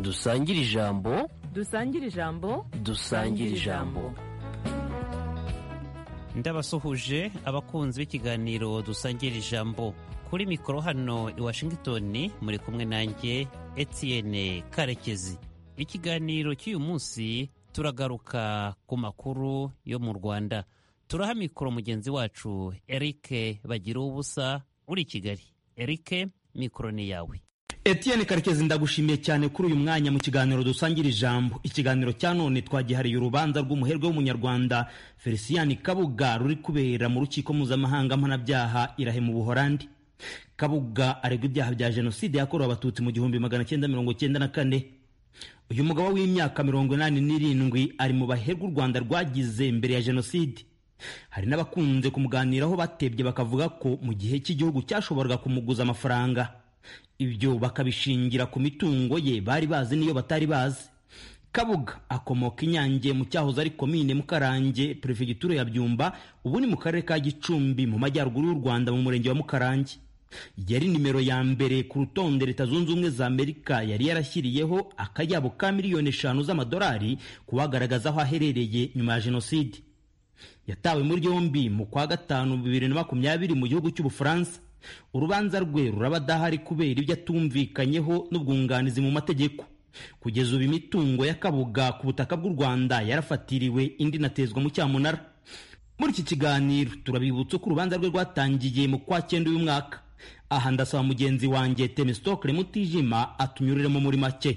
dusangire ijambo dusangire ijambo dusangire ijambo ndabasuhuje abakunzi b'ikiganiro dusangira ijambo kuri mikoro hano i washington muri kumwe nanjye etienne karekezi ikiganiro cy'uyu munsi turagaruka ku makuru yo mu rwanda turaha mikoro mugenzi wacu erike bagira ubusa uri i kigali erike mikoro ni yawe Etienne Karekezi ndagushimiye cyane kuri uyu mwanya mu kiganiro dusangira ijambo ikiganiro cya none twagihariye urubanza rw'umuherwe w'umunyarwanda Felician Kabuga ruri kubera mu rukiko mpuzamahanga mpanabyaha irahe mu Buholandi Kabuga aregwa ibyaha bya jenoside yakorewe abatutsi mu gihumbi magana cyenda mirongo cyenda na kane uyu mugabo w'imyaka mirongo inani n'irindwi ari mu baherwe u Rwanda rwagize mbere ya jenoside hari n'abakunze kumuganiraho batebye bakavuga ko mu gihe cy'igihugu cyashoboraga kumuguza amafaranga ibyo bakabishingira ku mitungo ye bari bazi n'iyo batari bazi kabuga akomoka inyange mu cyahoze ari komine mukarange perefegitura ya byumba ubu ni mu karere ka gicumbi mu majyaruguru y'u rwanda mu murenge wa mukarange yari nimero ya mbere ku rutonde leta zunze ubumwe za amerika yari yarashyiriyeho akayabo ka miliyoni eshanu z'amadolari kubagaragaza aho aherereye nyuma ya jenoside yatawe muri yombi mu kwa gatanu bibiri na makumyabiri mu gihugu cy'ubufaransa urubanza rwe ruraba adahari kubera ibyo atumvikanyeho n'ubwunganizi mu mategeko kugeza ubu imitungo y'akabuga ku butaka bw'u rwanda yarafatiriwe indi inatezwa mu cyamunara muri iki kiganiro turabibutsa ko urubanza rwe rwatangiye mu kwa cyenda uyu mwaka aha ndasaba mugenzi wanjye temesitokere mutijima atunyuriremo muri make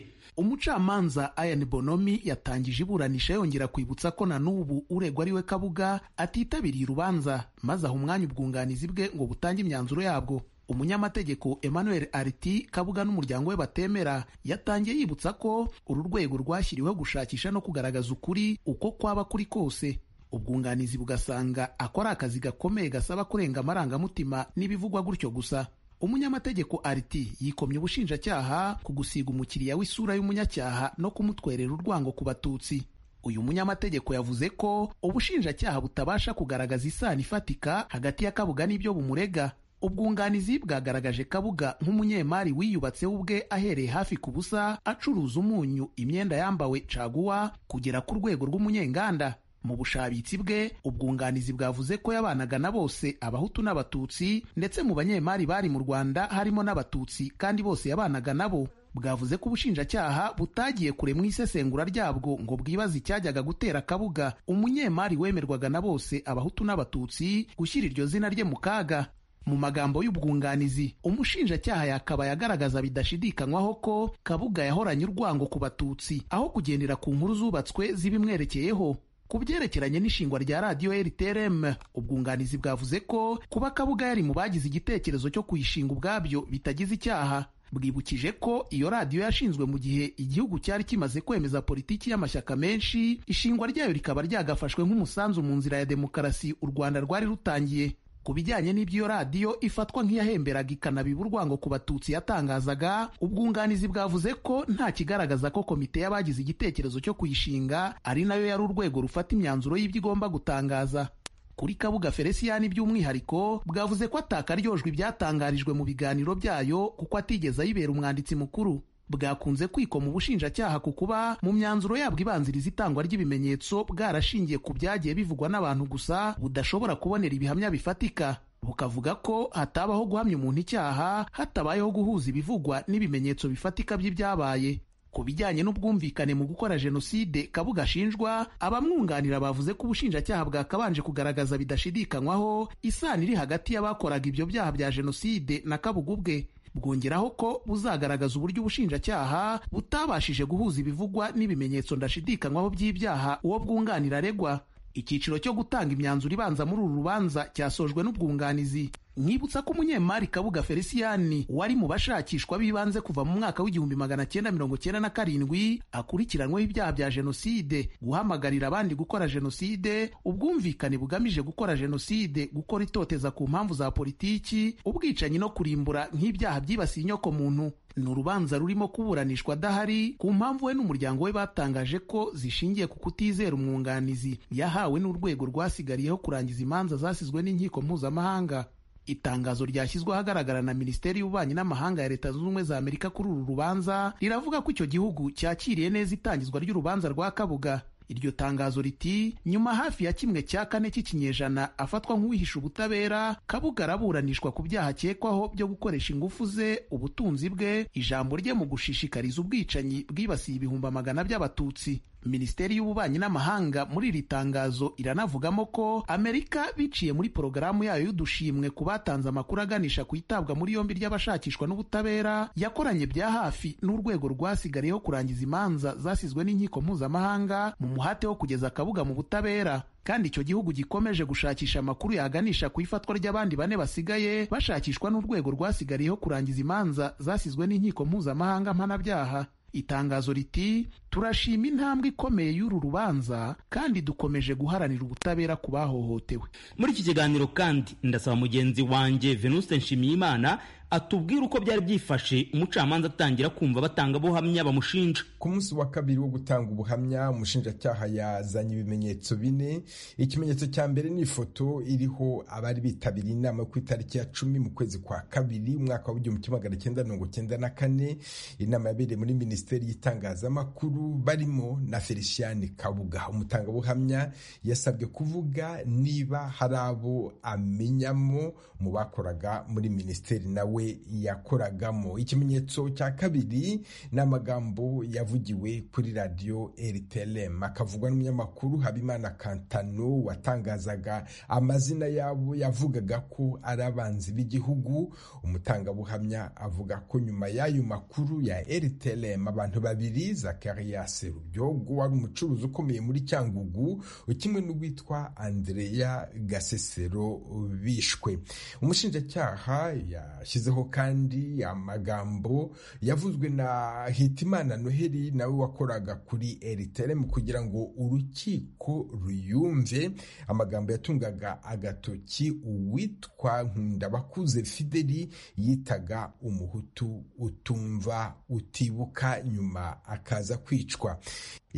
umucamanza ayan bonomi yatangije iburanisha yongera kwibutsa ko na n'ubu uregwa ari we kabuga atitabiriye urubanza maze aha umwanya ubwunganizi bwe ngo butange imyanzuro yabwo umunyamategeko emmanuel ariti kabuga n'umuryango we batemera yatangiye yibutsa ko uru rwego rwashyiriweho gushakisha no kugaragaza ukuri uko kwaba kuri kose ubwunganizi bugasanga akora akazi gakomeye gasaba kurenga amarangamutima n'ibivugwa gutyo gusa umunyamategeko ariti yikomye ubushinjacyaha ku gusiga umukiriya w'isura y'umunyacyaha no kumutwerera urwango ku batutsi uyu munyamategeko yavuze ko ubushinjacyaha butabasha kugaragaza isano ifatika hagati ya kabuga n'ibyo bumurega ubwunganizi bwagaragaje kabuga nk'umunyemari wiyubatseho ubwe ahereye hafi ku busa acuruza umunyu imyenda yambawe caguwa kugera ku rwego rw'umunyenganda mu bushabitsi bwe ubwunganizi bwavuze ko yabanaga na bose abahutu n'abatutsi ndetse mu banyemari bari mu rwanda harimo n'abatutsi kandi bose yabanaga nabo bwavuze ko ubushinjacyaha butagiye kure mu isesengura ryabwo ngo bwibaze icyajyaga gutera kabuga umunyemari wemerwaga na bose abahutu n'abatutsi gushyira iryo zina rye mu kaga mu magambo y'ubwunganizi umushinjacyaha yakabaye agaragaza bidashidikanywaho ko kabuga yahoranye urwango ku batutsi aho kugendera ku nkuru zubatswe zibimwerekeyeho ku byerekeranye n'ishingwa rya radiyo rtrm ubwunganizi bwavuze ko kuba kabuga yari mu bagize igitekerezo cyo kuyishinga ubwabyo bitagize icyaha bwibukije ko iyo radiyo yashinzwe mu gihe igihugu cyari kimaze kwemeza politiki y'amashyaka menshi ishingwa ryayo rikaba ryagafashwe nk'umusanzu mu nzira ya demokarasi u rwanda rwari rutangiye ku bijyanye n'ibyo iyo radiyo ifatwa nk'iyahemberaga ikanabiba urwango ku batutsi yatangazaga ubwunganizi bwavuze ko nta kigaragaza ko komite y'abagize igitekerezo cyo kuyishinga ari nayo yari urwego rufata imyanzuro y'ibyo igomba gutangaza kuri kabuga feresiyani by'umwihariko bwavuze ko atakaryojwe ibyatangarijwe mu biganiro byayo kuko atigeze ayibera umwanditsi mukuru bwakunze kwikoma ubushinjacyaha ku kuba mu myanzuro yabwo ibanziriza itangwa ry'ibimenyetso bwarashingiye ku byagiye bivugwa n'abantu gusa budashobora kubonera ibihamya bifatika bukavuga ko hatabaho guhamya umuntu icyaha hatabayeho guhuza ibivugwa n'ibimenyetso bifatika by'ibyabaye ku bijyanye n'ubwumvikane mu gukora jenoside kabuga ashinjwa abamwunganira bavuze ko ubushinjacyaha bwakabanje kugaragaza bidashidikanywaho isano iri hagati y'abakoraga ibyo byaha bya jenoside na kabuga ubwe bwongeraho ko buzagaragaza uburyo ubushinjacyaha butabashije guhuza ibivugwa n'ibimenyetso ndashidikanywaho by'ibyaha uwo bwunganira aregwa icyiciro cyo gutanga imyanzuro ibanza muri uru rubanza cyasojwe n'ubwunganizi nkibutsa ko umunyemari kabuga felisiyani wari mu bashakishwa b'ibanze kuva mu mwaka w'igihumbi magana cyenda mirongo cyenda na karindwi akurikiranyweho ibyaha bya jenoside guhamagarira abandi gukora jenoside ubwumvikane bugamije gukora jenoside gukora itoteza ku mpamvu za politiki ubwicanyi no kurimbura nk'ibyaha byibasiye inyokomuntu ni urubanza rurimo kuburanishwa adahari ku mpamvu we n'umuryango we batangaje ko zishingiye ku kutizera umwunganizi yahawe n'urwego rwasigariyeho kurangiza imanza zasizwe n'inkiko mpuzamahanga itangazo ryashyizwe ahagaragara na minisiteri y'ububanyi n'amahanga ya leta zunze ubumwe za amerika kuri uru rubanza riravuga ko icyo gihugu cyakiriye neza itangizwa ry'urubanza rwa kabuga iryo tangazo riti nyuma hafi ya kimwe cya kane cy'ikinyejana afatwa nk'uwihisha ubutabera kabuga araburanishwa ku byaha akekwaho byo gukoresha ingufu ze ubutunzi bwe ijambo rye mu gushishikariza ubwicanyi bwibasiye ibihumbi amagana by'abatutsi minisiteri y'ububanyi n'amahanga muri iri tangazo iranavugamo ko amerika biciye muri porogaramu yayo y'udushimwe ku batanze amakuru aganisha ku itabwa muri yombi ry'abashakishwa n'ubutabera yakoranye bya hafi n'urwego rwasigariyeho kurangiza imanza zasizwe n'inkiko mpuzamahanga mu muhate wo kugeza akabuga mu butabera kandi icyo gihugu gikomeje gushakisha amakuru yaganisha ku ifatwa ry'abandi bane basigaye bashakishwa n'urwego rwasigariyeho kurangiza imanza zasizwe n'inkiko mpuzamahanga mpanabyaha itangazo riti turashima intambwe ikomeye y'uru rubanza kandi dukomeje guharanira ubutabera ku bahohotewe muri iki kiganiro kandi ndasaba mugenzi wanjye venuste nshimiyimana atubwire uko byari byifashe umucamanza atangira kumva batanga buhamya bamushinja ku munsi wa kabiri wo gutanga ubuhamya umushinjacyaha yazanye ibimenyetso bine ikimenyetso cya mbere ni ifoto iriho abari bitabiriye inama ku itariki ya cumi mu kwezi kwa kabiri umwaka wa igihumbi kimwe magana cyenda mirongo cyenda na kane inama yabereye muri minisiteri y'itangazamakuru barimo na felicien kabuga umutangabuhamya yasabwe kuvuga niba hari abo amenyamo mu bakoraga muri minisiteri nawe yakoragamo ikimenyetso cya kabiri ni amagambo yavugiwe kuri radiyo rtlm akavugwa n'umunyamakuru habimana kantano watangazaga amazina yabo yavugaga ko ari abanzi b'igihugu umutangabuhamya avuga ko nyuma y'ayo makuru ya rtlm abantu babiri zakaria serubyogo wari umucuruzi ukomeye muri cyangugu kimwe n'uwitwa andreya gasesero bishwe umushinjacyaha yashyizeho kandi amagambo yavuzwe na hitimana noheli nawe wakoraga kuri rtlm kugira ngo urukiko ruyumve amagambo yatungaga agatoki uwitwa nkundabakuze fideli yitaga umuhutu utumva utibuka nyuma akaza kwicwa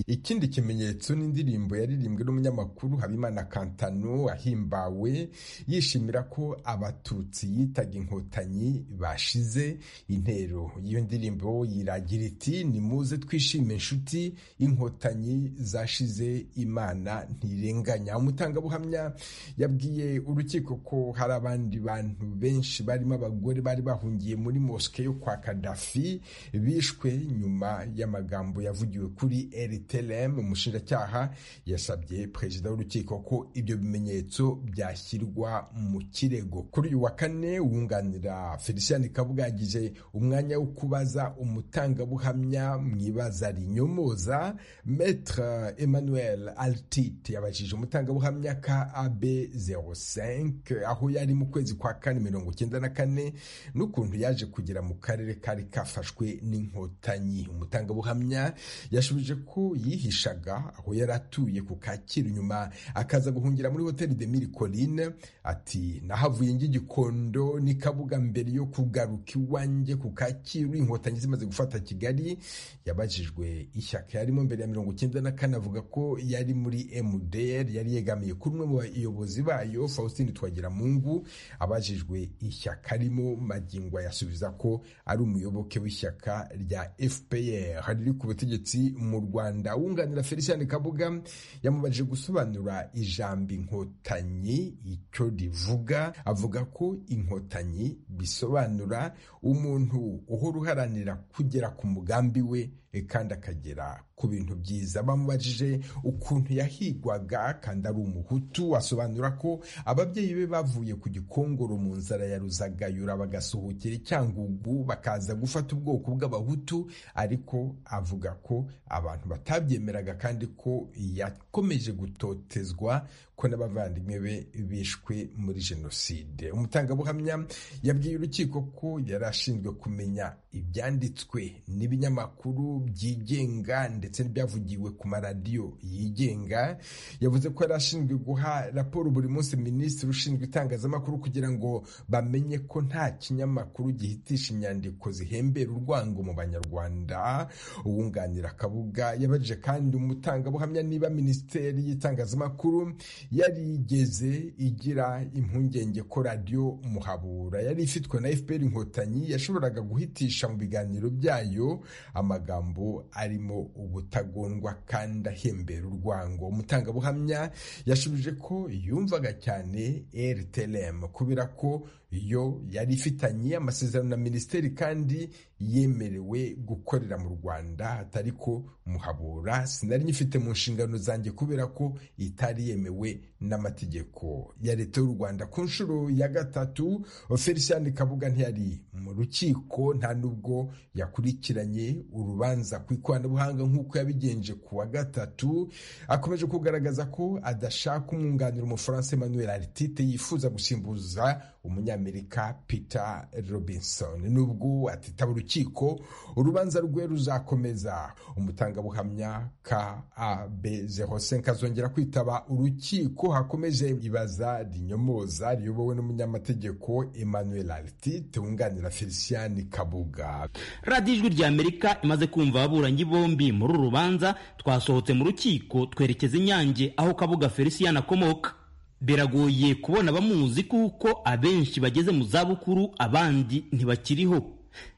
ikindi kimenyetso ni indirimbo yaririmbwe n'umunyamakuru habimana kantano ahimbawe yishimira ko abatutsi yitaga inkotanyi bashize intero iyo ndirimbo yiragira iti ni muze twishime inshuti inkotanyi zashize imana ntirenganya umutangabuhamya yabwiye urukiko ko hari abandi bantu benshi barimo abagore bari bahungiye muri mosike yo kwa kadafi bishwe nyuma y'amagambo yavugiwe kuri eri telem umushinjacyaha yasabye perezida w'urukiko ko ibyo bimenyetso byashyirwa mu kirego kuri uyu wa kane wunganira felicien kabuga yagize umwanya wo kubaza umutangabuhamya mu ibaza rinyomoza metre emmanuel altit yabajije umutangabuhamya ka ab 05 aho yari mu kwezi kwa kane mirongo icyenda na kane n'ukuntu yaje kugera mu karere kari kafashwe n'inkotanyi umutangabuhamya yashubije ko yihishaga aho yari atuye ku kacyiru nyuma akaza guhungira muri hoteli de mille colline ati nahavuye ng'igikondo ni kabuga mbere yo kugaruka iwanjye ku kacyiru inkotanyi zimaze gufata kigali yabajijwe ishyaka yarimo mbere ya mirongo icyenda na kane avuga ko yari muri mdr yari yegamiye kuri umwe mu bayobozi bayo faustin twagiramungu abajijwe ishyaka arimo magingo yasubiza ko ari umuyoboke w'ishyaka rya fpr riri ku butegetsi mu rwanda rwanda wunganira felicien kabuga yamubajije gusobanura ijambo inkotanyi icyo rivuga avuga ko inkotanyi bisobanura umuntu uhora uharanira kugera ku mugambi we kandi akagera ku bintu byiza bamubajije ukuntu yahigwaga kandi ari umuhutu asobanura ko ababyeyi be bavuye ku gikongoro mu nzara ya ruzagayura bagasuhukira icyangugu bakaza gufata ubwoko bw'abahutu ariko avuga ko abantu batabyemeraga kandi ko yakomeje gutotezwa ko n'abavandimwe be bishwe muri jenoside umutangabuhamya yabwiye urukiko ko yari ashinzwe kumenya ibyanditswe n'ibinyamakuru byigenga ndetse ndetse n'ibyavugiwe ku maradiyo yigenga yavuze ko yari ashinzwe guha raporo buri munsi minisitiri ushinzwe itangazamakuru kugira ngo bamenye ko nta kinyamakuru gihitisha inyandiko zihembera urwango mu banyarwanda uwunganira akabuga yabajije kandi umutangabuhamya niba minisiteri y'itangazamakuru yarigeze igira impungenge ko radiyo muhabura yari ifitwe na fpr inkotanyi yashoboraga guhitisha mu biganiro byayo amagambo arimo ubutagondwa kandi ahembera urwango umutangabuhamya yashubije ko yumvaga cyane rtlm kubera ko yo yari ifitanye amasezerano na minisiteri kandi yemerewe gukorera mu rwanda atari ko muhabura sinari nyifite mu nshingano zanjye kubera ko itari yemewe n'amategeko ya leta y'u rwanda ku nshuro ya gatatu felicien kabuga ntiyari mu rukiko nta nubwo yakurikiranye urubanza ku ikoranabuhanga nk'uko yabigenje ku wa gatatu akomeje kugaragaza ko adashaka umwunganira umufaransa emmanuel aritite yifuza gusimbuza umunyamerika peter robinson nubwo atitaba urukiko urubanza rwe ruzakomeza umutangabuhamya kab zehosenka azongera kwitaba urukiko hakomeje ibaza rinyomoza riyobowe n'umunyamategeko emmanuel aritite wunganira felicien kabuga radiyo ijwi rya amerika imaze kumva ababuranyi bombi muri uru rubanza twasohotse mu rukiko twerekeza inyange aho kabuga felicien akomoka biragoye kubona abamuzi kuko abenshi bageze mu zabukuru abandi ntibakiriho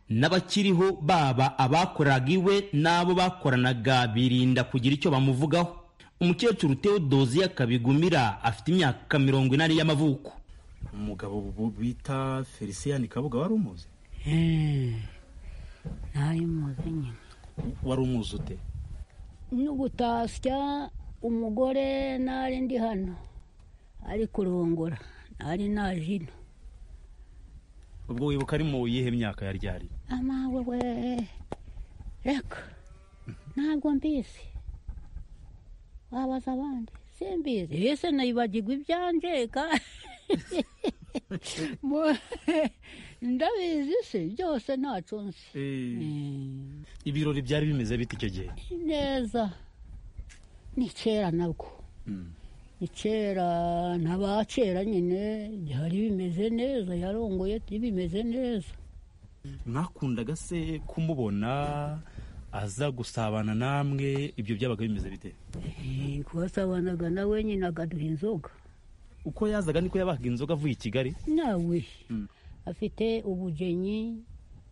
n'abakiriho baba abakoraga iwe n'abo bakoranaga birinda kugira icyo bamuvugaho umukecuru teodoziya kabigumira afite imyaka mirongo inani y'amavuko umugabo bita felicien kabuga wari umuzi ntayo muzi nyine wari umuzi ute no gutasya umugore nari ndi hano ari kurongora nari naje ino ubwo wibuka ari mu yihe myaka yari ryari amawe we reka ntabwo mbizi wabaza abandi simbizi ese nayibagirwa ibyanjye kandi ndabizi se byose ntacyo nzi ibirori byari bimeze bite icyo gihe neza ni kera nabwo ni kera ntabakera nyine byari bimeze neza yarongoye bimeze neza mwakundaga se kumubona aza gusabana namwe ibyo byabaga bimeze bite Eh, twasabanaga nawe nyine akaduha inzoga uko yazaga niko yabahaga inzoga avuye i kigali nawe afite ubugeni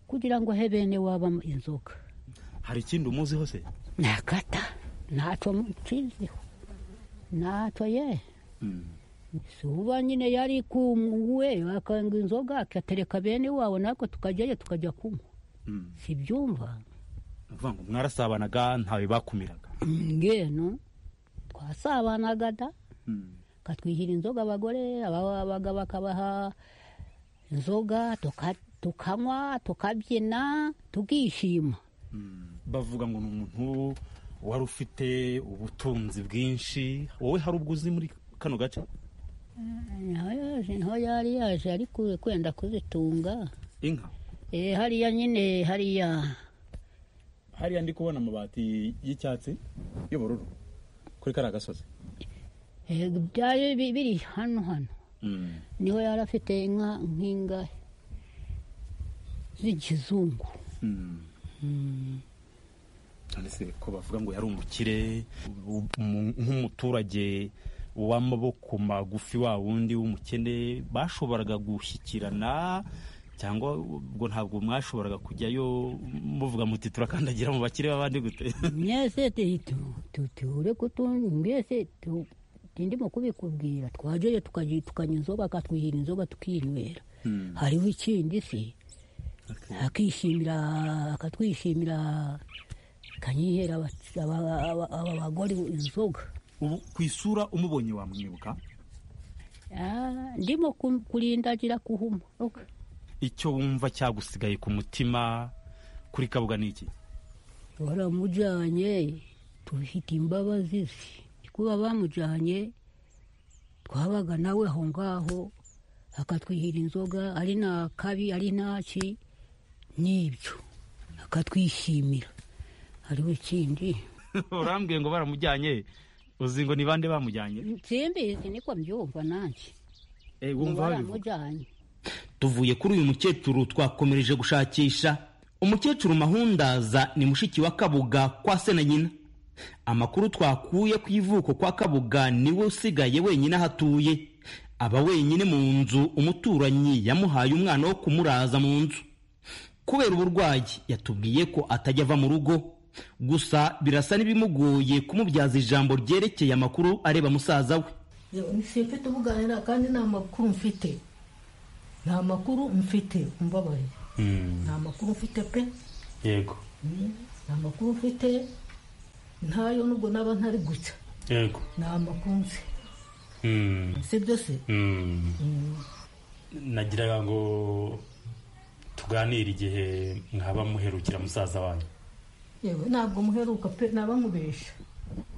kugira ngo ahe bene wabamo inzoga hari ikindi umuziho se nakata ntacyo nsizeho ntacyo ye si uba nyine yari kumwe akanga inzoga akatereka bene wabo natwe tukajyayo tukajya kunywa Mm. sibyumva Ndavuga ngo mwarasabanaga ntawe bakumiraga ngeno twasabanaga da katwihira inzoga abagore aba- abagabo bakabaha inzoga tuka- tukanywa tukabyina tukishima bavuga ngo ni umuntu wari ufite ubutunzi bwinshi wowe hari ubwo uzi muri kano gace niho yaje niho yari yaje ari ku- kwenda kuzitunga inka Eh, hariya nyine hariya hariya ndi kubona amabati y'icyatsi y'ubururu kuri kariya gasozi Eh, byari bi- biri hano hano niho yari afite inka nk'ingahe z'ikizungu none se ko bavuga ngo yari umukire u- umu- nk'umuturage w'amaboko magufi wa wundi w'umukene bashoboraga gushyikirana cyangwa ubwo ntabwo mwashoboraga kujyayo muvuga muti turakandagira mu bakire b'abandi gute mwese tu- tu- tu- tuhure kutundi mwese tu- ndimo kubikubwira twajeyo tukaji- tukanywa inzoga akatwihira inzoga tukinywera hariho ikindi se akishimira akatwishimira kanyihera aba- aba aba- aba bagore inzoga ubu ku isura umubonye wamwibuka Ah, ndimo ku- kurindagira kuhuma icyo wumva cyagusigaye ku mutima kuri kabuga ni iki baramujyanye tufite imbabazi ze kuba bamujyanye twabaga nawe aho ngaho akatwihira inzoga ari nta kabi ari ntaki n'ibyo akatwishimira hariho ikindi urambwiye ngo baramujyanye uzi ngo ni bande bamujyanye simbizi niko mbyumva nanjye Eh, ngo wumva babivuga baramujyanye tuvuye kuri uyu mukecuru twakomereje gushakisha umukecuru mahundaza ni mushiki wa kabuga kwa se na nyina amakuru twakuye ku ivuko kwa kabuga niwe usigaye wenyine aho atuye aba wenyine mu nzu umuturanyi yamuhaye umwana wo kumuraza mu nzu kubera uburwayi yatubwiye ko atajya ava mu rugo gusa birasa n'ibimugoye kumubyaza ijambo ryerekeye amakuru areba musaza we si mfite ubuganira kandi nta makuru mfite nta makuru mfite umbabarira nta makuru mfite pe yego nta makuru mfite ntayo nubwo naba ntari gucya yego nta makuru nzi sibyo se nagira ngo tuganire igihe mwaba muherukira musaza wanyu yewe ntabwo muheruka pe naba nkubesha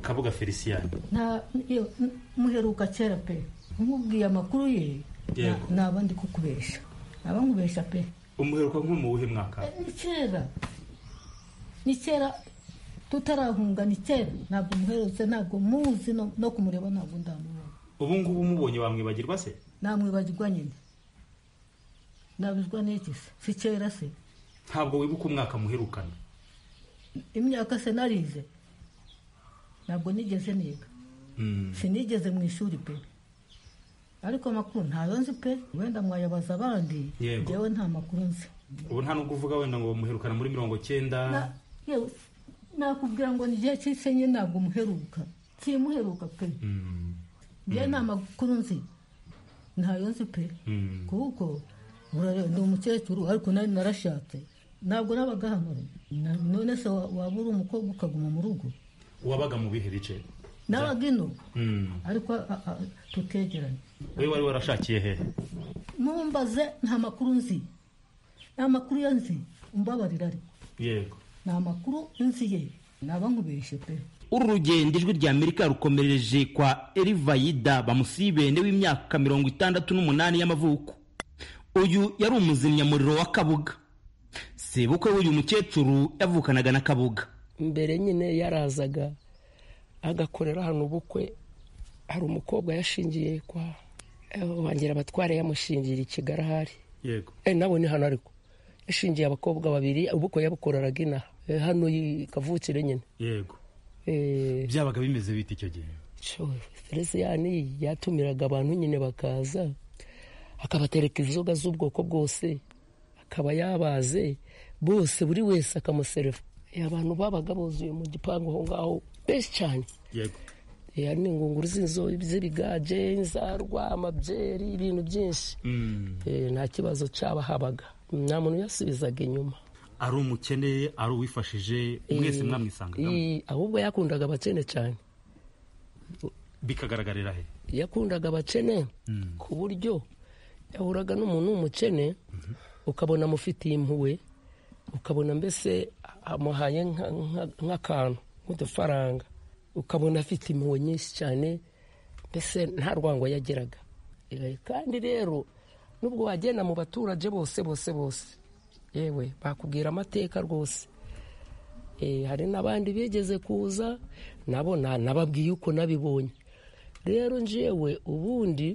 kabuga felicien nta iyo- n- muheruka kera pe nkubwiye amakuru ye na- Yego. naba ndi kukubesha naba nkubesha pe umuheruka nko mu wuhe mwaka ni kera ni kera tutarahunga ni kera ntabwo muherutse ntabwo muzi no no kumureba ntabwo ndamubona ubu ngubu umubonye wamwibagirwa se namwibagirwa nyine nabizwa n'iki se si kera se ntabwo wibuka umwaka muherukana imyaka se narize ntabwo nigeze niga sinigeze mu ishuri pe ariko amakuru ntayo nzi pe wenda mwayabaza abandi Yego. ngewe nta makuru nzi ubu nta n'ubwo uvuga wenda ngo muherukana muri mirongo cyenda Na- yewe, nakubwira ngo ni igihe cy'isenye ntabwo muheruka kimuheruka pe ngewe nta makuru nzi ntayo nzi pe kuko urareba ndi umukecuru ariko nari narashatse ntabwo nabaga hano Na- none se wa- waba uri umukobwa ukaguma mu rugo wabaga mu bihe bice nabaga ino Mm. ariko a- a- tukegeranye wowe wari warashakiye hehe mumbaze nta makuru nzi nta makuru ye nzi umbabarira ariko yego nta makuru nzi ye naba nkubeshye pe uru rugendo ijwi rya amerika rukomereje kwa erivayida bamusibende w'imyaka mirongo itandatu n'umunani y'amavuko uyu yari umuzimyamuriro wa kabuga sebukwe w'uyu mukecuru yavukanaga na kabuga mbere nyine yarazaga agakorera hano ubukwe hari umukobwa yashingiye kwa wangira abatware yamushingira ikigali ahari yego eh nabo ni hano ariko yashingiye abakobwa babiri ubukwe yabukoreraga inaha Eh, hano i kavukire nyine yego Eh, byabaga bimeze bite icyo gihe feresiyani yatumiraga abantu nyine bakaza akabatereka inzoga z'ubwoko bwose akaba yabaze bose buri wese akamusereva Eh, abantu babaga buzuye mu gipangu aho ngaho benshi cyane yego Eh, hari n'ingunguru z'inzo z'ibigaje inzarwa amabyeri ibintu byinshi Eh, nta kibazo cyaba habaga nta muntu yasubizaga inyuma ari umukene ari uwifashije mwese mwamwisangagamo Eh, ahubwo yakundaga abakene cyane bikagaragarira he yakundaga abakene ku buryo yahuraga n'umuntu w'umukene ukabona amufitiye impuhwe ukabona mbese amuhaye nka- nka- nk'akantu nk'udufaranga ukabona afite impuhwe nyinshi cyane mbese nta rwango yageraga Eh, kandi rero nubwo wagenda mu baturage bose bose bose yewe bakubwira amateka rwose Eh, hari n'abandi bigeze kuza nabo na- nababwiye uko nabibonye rero njyewe ubundi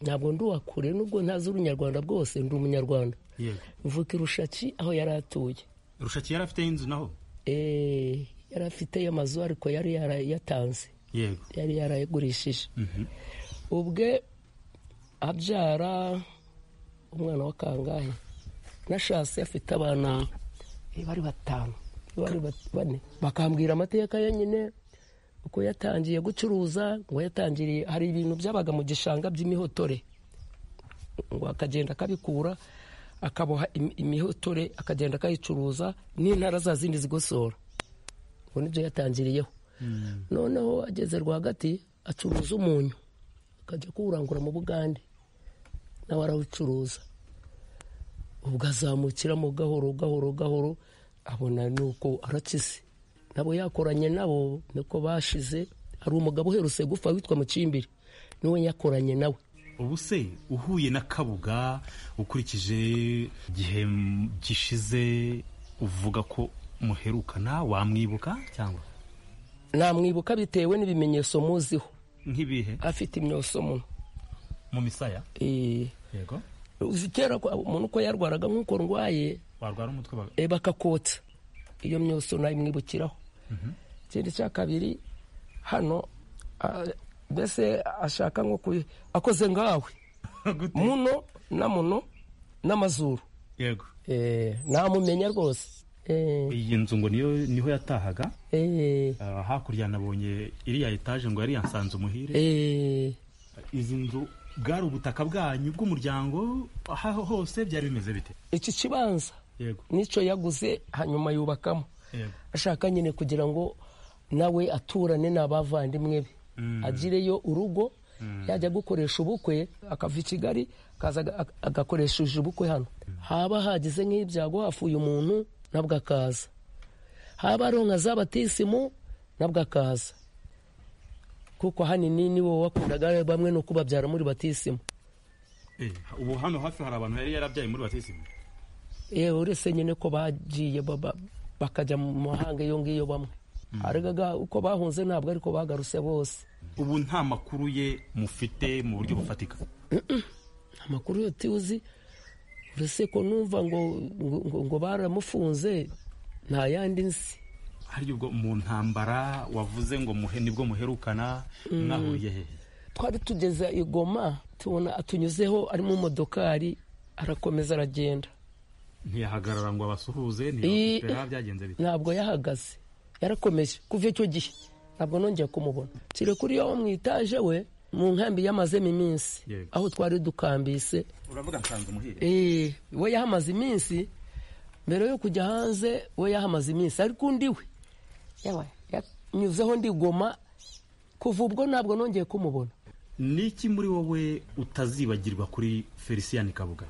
ntabwo ndi uwakure nubwo ntazi urunyarwanda bwose ndi umunyarwanda yego mvuka irushaki aho yari atuye rushaki yari afite inzu naho Eh, yari afiteyo amazu ariko yari yarayatanze yego yari yarayagurishije ubwe abyara umwana wa kangahe nashatse afite abana eh, bari batanu bari bat- bane bakambwira amateka ye nyine uko yatangiye gucuruza ngo yatangiriye hari ibintu byabaga mu gishanga by'imihotore ngo akagenda akabikura akaboha im- imihotore akagenda akayicuruza n'intara za zindi zigosora ngo nibyo yatangiriyeho noneho ageze rwagati acuruza umunyu akajya kuwurangura mu bugande nawe arawucuruza ubwo azamukiramo gahoro gahoro gahoro abona nuko arakize nabo yakoranye nabo niko bashize hari umugabo uherutse gupfa witwa mukimbiri niwe yakoranye nawe ubu se uhuye na kabuga ukurikije igihe gishize uvuga ko muherukana wamwibuka cyangwa namwibuka bitewe n'ibimenyetso muziho nk'ibihe afite imyoso muno mu misaya Eh, yego uzi kera ko umuntu uko yarwaraga nk'uko ndwaye warwara umutwe ba- eh, bakakotsa iyo myose nayimwibukiraho ikindi cya kabiri hano ah, mbese ashaka nko ku akoze ngawe Gute? muno na muno n'amazuru yego Eh, namumenya rwose Eh, iyi nzu ngo niyo niho yatahaga eh, Ah, hakurya nabonye iriya etaje ngo yari yasanze umuhire eh, izi nzu bwari ubutaka bwanyu bw'umuryango aho hose byari bimeze bite iki kibanza yego nicyo yaguze hanyuma yubakamo yego ashaka nyine kugira ngo nawe aturane n'abavandimwe be agireyo urugo yajya gukoresha ubukwe akava i kigali akaza aga- aga- agakoresheje ubukwe hano haba hagize nk'ibyago hafuye umuntu nabwo akaza haba hariho nka za batisimu nabwo akaza kuko hanini ni wowe wakundaga bamwe no kubabyara muri batisimu Eh, ubu hano hafi hari abantu yari yarabyaye muri batisimu yewe uretse nyine ko bagiye ba- ba- bakajya mu mahanga iyo ngiyo bamwe arega uko bahunze ntabwo ariko bagarutse bose ubu nta makuru ye mufite mu buryo bufatika amakuru yo tuzi uretse ko numva ngo ngo- ngo- ngo baramufunze nta yandi nzi hari ubwo mu ntambara wavuze ngo muhe nibwo muherukana mwahuriye hehe twari tugeze i Goma tubona atunyuzeho ari mu modokari arakomeza aragenda ntiyahagarara ngo abasuhuze I- ntiyabera byagenze bite ntabwo yahagaze yarakomeje kuva icyo gihe ntabwo nongeye kumubona kiri kuri yo mu itaje we mu nkambi yamazemo iminsi Yego. aho twari dukambise uravuga nsanze umuhire Eh, we yahamaze iminsi mbere yo kujya hanze we yahamaze iminsi ariko undi we yawa- yanyuzeho ndigoma kuva ubwo ntabwo nongeye kumubona niki muri wowe utazibagirwa kuri felicien kabuga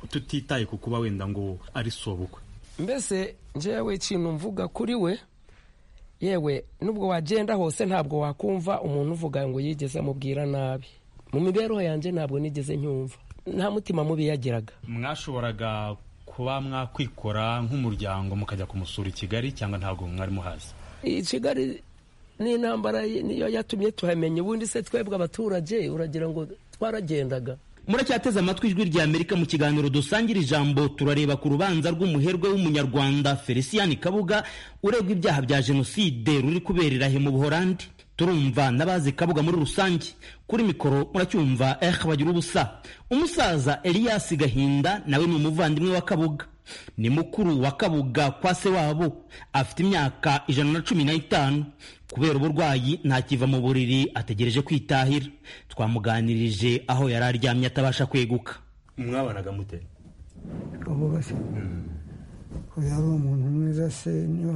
tutitaye ku kuba wenda ngo ari sobukwe mbese njyewe ikintu mvuga kuri we yewe nubwo wagenda hose ntabwo wakumva umuntu uvuga ngo yigeze amubwira nabi mu mibereho yanjye ntabwo nigeze nyumva nta mutima mubi yagiraga mwashoboraga kuba mwakwikora nk'umuryango mukajya kumusura i kigali cyangwa ntabwo mwari muhazi iyi kigali ni intambara ye- niyo yatumye tuhamenya ubundi se twebwe abaturage uragira ngo twaragendaga muracyateze amatwi ijwi rya amerika mu kiganiro dusangira ijambo turareba ku rubanza rw'umuherwe w'umunyarwanda felicien kabuga uregwa ibyaha bya jenoside ruri kuberera he mu buhorandi turumva n'abazi kabuga muri rusange kuri mikoro muracyumva eh bagira ubusa umusaza elias gahinda nawe ni umuvandimwe wa kabuga ni mukuru wa kabuga kwa se wabo afite imyaka ijana na cumi n'itanu kubera uburwayi ntakiva mu buriri ategereje kwitahira twamuganirije aho yari aryamye atabasha kweguka mwabanaga mute twamubashye uyu ari umuntu mwiza se niba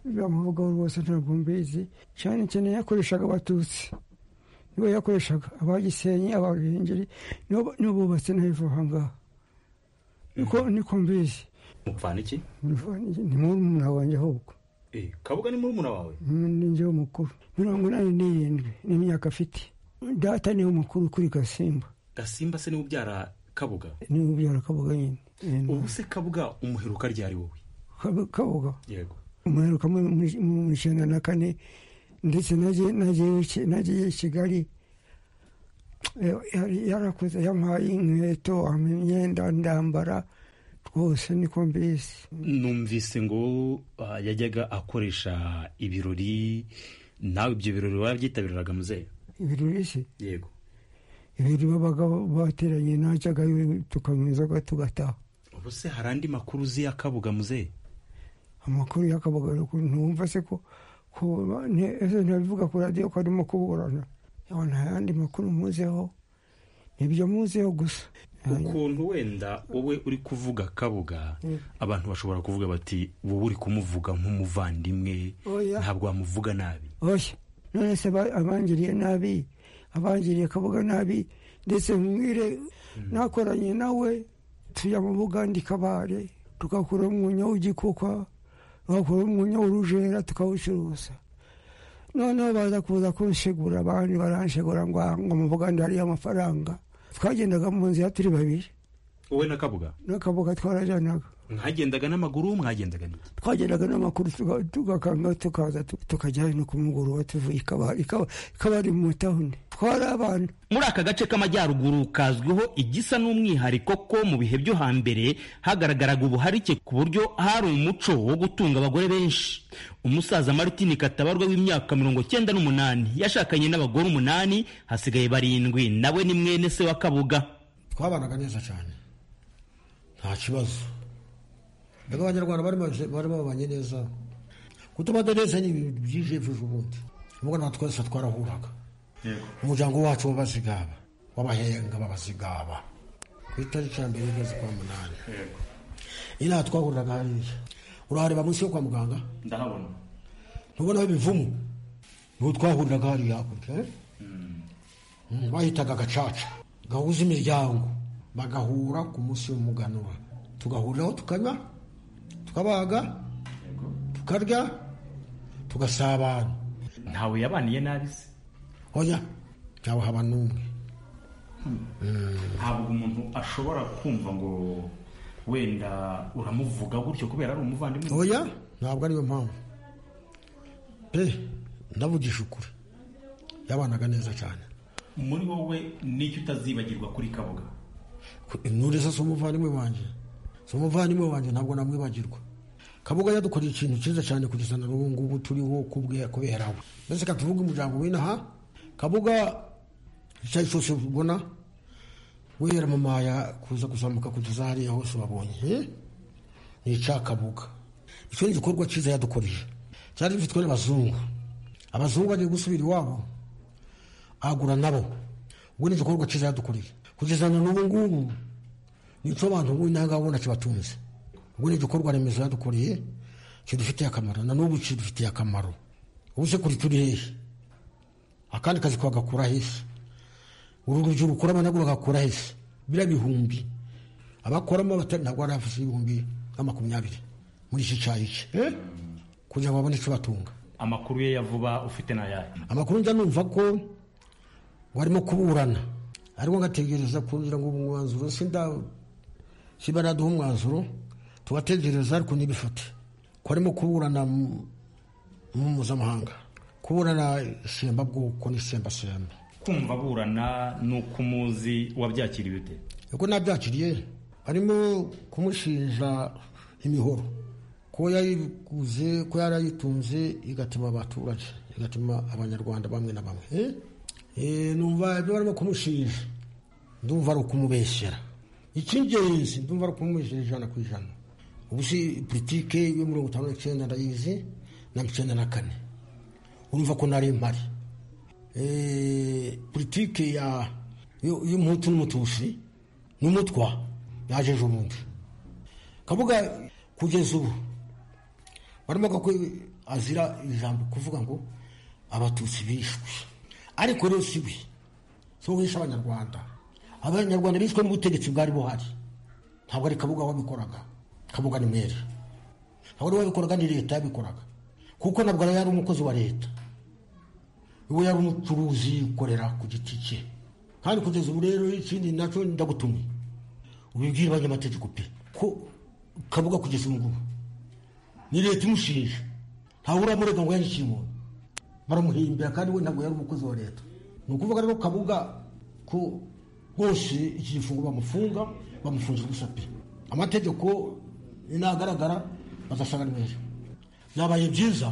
bamuvugaho rwose ntabwo mbizi cyane cyane yakoreshaga abatutsi nibo yakoreshaga abagisenyi abahengeri nibo nibo bubatse ntabiva aha ngaha niko niko mbizi mupfana iki ni murumuna wanjye ahubwo kabuga ni murumuna wawe ninjyewe mukuru mirongo inani n'irindwi ni imyaka afite data niwe mukuru kuri gasimba gasimba se niwe ubyara kabuga niwe ubyara kabuga nyine ubu se kabuga umuheruka ryari wowe Kabu- kabuga yego umuheruka mu- mu- mu icyenda na kane ndetse nagiye nagiye ki- nagiye i kigali Eh, yari- yarakoze yampaye inkweto ampa imyenda ndambara rwose niko mbizi numvise ngo ah, yajyaga akoresha ibirori nawe ibyo birori warabyitabiriraga muzehe ibirori se yego ibirori babaga bateranye najyagayo tukanywa inzoga tugataha ubu se hari andi makuru uzi y'akabuga muzehe amakuru y'akabagaro ko ntumva se ko ko ne- ese ntabivuga ku radiyo ko arimo kuburana Yawa, nta yandi makuru muzeho nibyo muzeho gusa ukuntu wenda wowe uri kuvuga kabuga abantu bashobora kuvuga bati wowe uri kumuvuga nk'umuvandimwe Oya. ntabwo wamuvuga nabi oya none se ba- abangiriye nabi abangiriye akavuga nabi ndetse mwire nakoranye nawe tujya mu buganda kabare tugakuramo umwunya w'igikuka tugakuramo umwunya w'urujera tukawucuruza noneho baza kuza kunshegura abandi baranshegura ngo ah, ngo mu buganda hariyo amafaranga twagendaga mu nzira turi babiri wowe na kabuga n'akabuga twarajyanaga mwagendaga n'amaguru mwagendaga n'iki twagendaga n'amakuru tuga- tugakanga tukaza tu- tukajya hino ku mugoroba tuvuye ikabari ikaba- ikabari mu tawuni twari abana muri aka gace k'amajyaruguru kazwiho igisa n'umwihariko ko mu bihe byo hambere hagaragaraga ubuharike ku buryo hari umuco wo gutunga abagore benshi umusaza martin katabarwa w'imyaka mirongo cyenda n'umunani yashakanye n'abagore umunani hasigaye barindwi nawe ni mwene se wa kabuga twabanaga neza cyane nta kibazo mbega abanyarwanda bari baje- bari babanye neza kutuba neza ni ibintu byije ejo ubundi ubwo natwe twese twarahuraga umuryango wacu w'abazigaba w'abahenga b'abazigaba ku itariki ya mbere y'ukwezi kwa munani inaha twahuriraga hariya urahareba munsi yo kwa muganga ndahabona ntubonaho ibivumu niho twahuriraga hariya hakurya eh? Mm, bahitaga gacaca gahuza imiryango bagahura ku munsi w'umuganura tugahuriraho tukanywa tukabaga tukarya tugasabana ntawe yabaniye nabi se oya ntawe haba n'umwe ntabwo umuntu ashobora kumva ngo wenda uramuvuga gutyo kubera ari umuvandimwe oya ntabwo ariyo mpamvu pe ndavugisha ukuri yabanaga neza cyane muri wowe n'icyo utazibagirwa kuri kabuga intore zo si umuvandimwe wanjye si umuvandimwe wanjye ntabwo namwibagirwa kabuga yadukoreye ikintu cyiza cyane kugeza na n'ubu ngubu turiho kubwe kubera we mbese katuvuga umuryango w'inaha kabuga icyayi cyose ubona guhera mu maya kuza kuzamuka kugeza hariya hose wabonye eh? ni icya kabuga icyo ni igikorwa cyiza yadukoreye cyari gifitwe n'abazungu abazungu bagiye gusubira iwabo agura nabo ubwo ni igikorwa cyiza yadukoreye kugeza na n'ubu ngubu nicyo abantu b'intangabona kibatunze ubwo ni igikorwa remezo yadukoreye kidufitiye akamaro na n'ubu kidufitiye akamaro ubu se kuri turi hehe akandi kazi twagakura hehe uru rubyiruko rukoramo nabwo bagakura hehe biriya bihumbi abakoramo batari ntabwo ari hafi y'ibihumbi nka makumyabiri muri iki cyayi cye eh? kugira ngo babone ikibatunga amakuru ye ya vuba ufite n'ayahe amakuru njya numva ko warimo kuburana ariko ngategereza kugira ngo umwanzuro sinda kiba naduha umwanzuro tubategereza ariko ntibifate ko arimo kuburana mu mu mpuzamahanga kuburana isemba bwoko n'isemba semba kumva aburana ni uko umuzi wabyakiriye ute ubwo nabyakiriye arimo kumushinja imihoro ko yayiguze ko yarayitunze igatuma abaturage igatuma abanyarwanda bamwe na bamwe Eh? Eh, numva ibyo barimo kumushinja ndumva ari ukumubeshyera icy'ingenzi ndumva ari ukumubeshyera ijana ku ijana ubu si politike yo mirongo itanu n'icyenda ndayizi na mirongo icyenda na kane urumva ko nari mpari Eh, politike ya yo- y'umuhutu n'umutusi n'umutwa yaje ejo bundi kavuga kugeza ubu barimo ko azira ijambo kuvuga ngo abatutsi bishwe ariko rero si we si we wishe abanyarwanda abanyarwanda bishwe n'ubutegetsi bwari buhari ntabwo ari kabuga wabikoraga kabuga ni mwere ntabwo ari we wabikoraga ni leta yabikoraga kuko nabwo yari umukozi wa leta we yari umucuruzi yikorera ku giti cye kandi kugeza ubu rero ikindi nacyo ndagutumye ubibwire abanyamategeko pe ko kabuga kugeza ubu ngubu ni leta imushinja ntawe uramurega ngo yandikiye umuntu baramuhimbira kandi we ntabwo yari umukozi wa leta ni ukuvuga rero kabuga ko bose iki gifungo bamufunga bamufungira gusa pe amategeko nagaragara bazasanga ari meza byabaye byiza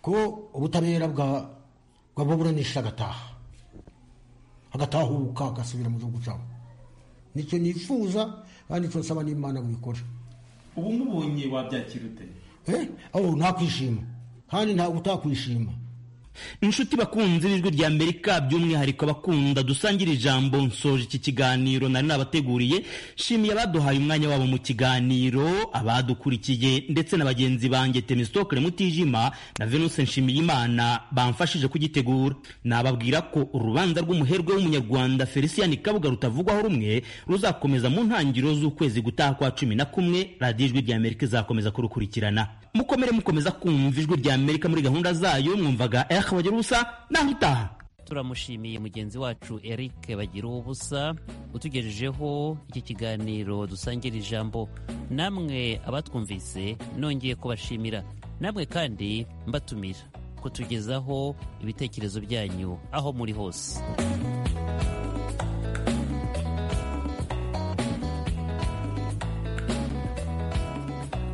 ko ubutabera bwa bwabuburanisha agataha agatahuka agasubira mu gihugu cyabo nicyo nifuza kandi nicyo nsaba n'imana mwikora ubu umubonye wabyakira ute Eh, aho ntakwishima kandi ntabwo utakwishima inshuti bakunze ijwi rya amerika by'umwihariko abakunda dusangira ijambo nsoje iki kiganiro nari nabateguriye nshimiye abaduhaye umwanya wabo mu kiganiro abadukurikiye ndetse na bagenzi banjye temistokere mutijima na venuse nshimiyimana bamfashije kugitegura nababwira ko urubanza rw'umuherwe w'umunyarwanda felicien kabuga rutavugwaho rumwe ruzakomeza mu ntangiriro z'ukwezi gutaha kwa cumi na kumwe radiyo ijwi rya amerika izakomeza kurukurikirana mukomere mukomeza kumva ijwi rya amerika muri gahunda zayo mwumvaga eha ubusa naho utaha turamushimiye mugenzi wacu Eric bagira ubusa utugejejeho iki kiganiro dusangira ijambo namwe abatwumvise nongeye kubashimira namwe kandi mbatumira kutugezaho ibitekerezo byanyu aho muri hose